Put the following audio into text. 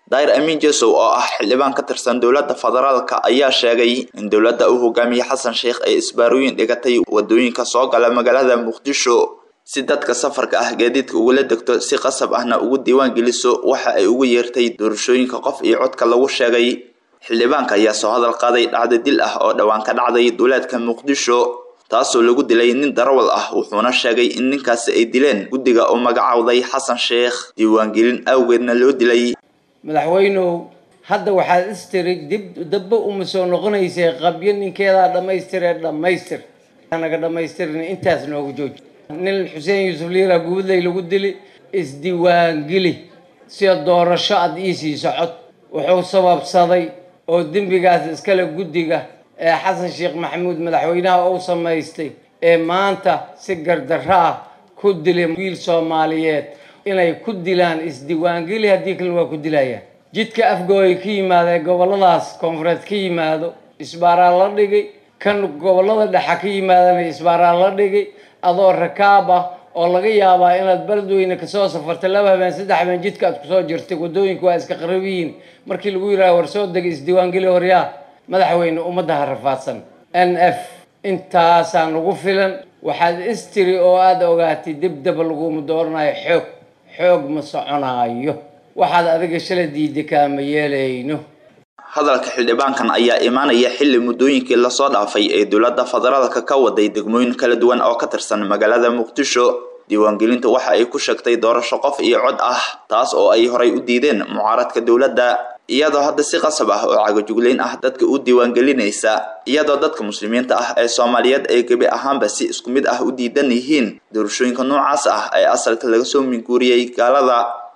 daahir amiin jesow oo ah xildhibaan ka tirsan dowladda federaalka ayaa sheegay in dowladda uu hogaamiyey xasan sheikh ay isbaarooyin dhigatay wadooyinka soo gala magaalada muqdisho si dadka safarka ah gaadiidka ugula degto si qasab ahna ugu diiwaan geliso waxa ay ugu yeertay doorashooyinka qof iyo codka lagu sheegay xildhibaanka ayaa soo hadal qaaday dhacdo dil ah oo dhowaan ka dhacday duleedka muqdisho taasoo lagu dilay nin darawal ah wuxuuna sheegay in ninkaasi ay dileen guddiga uu magacowday xasan sheikh diiwaangelin awgeedna loo dilay madaxweynow hadda waxaad istiri dib dabba uma soo noqonaysay qabyo ninkeedaa dhammaystiree dhammaystir naga dhammaystirin intaas noogu jooji nin xuseen yuusuf liira guudley lagu dili isdiiwaangeli sida doorasho aada ii siiso cod wuxuu sababsaday oo dembigaas iskale guddiga ee xasan sheekh maxamuud madaxweynaha uu samaystay ee maanta si gardarro ah ku dilay wiil soomaaliyeed inay ku dilaan isdiiwaangeli haddii kalena waa ku dilayaan jidka afgooy ka yimaada ee gobolladaas koonfureed ka yimaado isbaaraa la dhigay kan gobollada dhexa ka yimaadana isbaaraa la dhigay adoo rakaab ah oo laga yaabaa inaad beledweyne kasoo safartay laba habeen saddex habeen jidka aad kusoo jirtay waddooyinku waa iska qarab yihiin markii lagu yidhaha war soo degay isdiiwaangeli horyaa madaxweyne ummadda ha rafaadsan n f intaasaa nagu filan waxaad istiri oo aada ogaatay dibdaba laguma dooranayo xoog xoog ma soconaayo waxaad adiga shala diiday kaama yeelayno hadalka xildhibaankan ayaa imaanaya xilli muddooyinkii lasoo dhaafay ee dowladda federaalka ka waday degmooyin kala duwan oo ka tirsan magaalada muqdisho diiwaangelinta waxa ay ku sheegtay doorasho qof iyo cod ah taas oo ay horay u diideen mucaaradka dowladda iyadoo hadda si qasab ah oo cagajuglayn ah dadka u diiwaangelinaysa iyadoo dadka muslimiinta ah ee soomaaliyeed ay gebi ahaanba si isku mid ah u diidan yihiin doorashooyinka noocaas ah ee asalka laga soo minguuriyey gaalada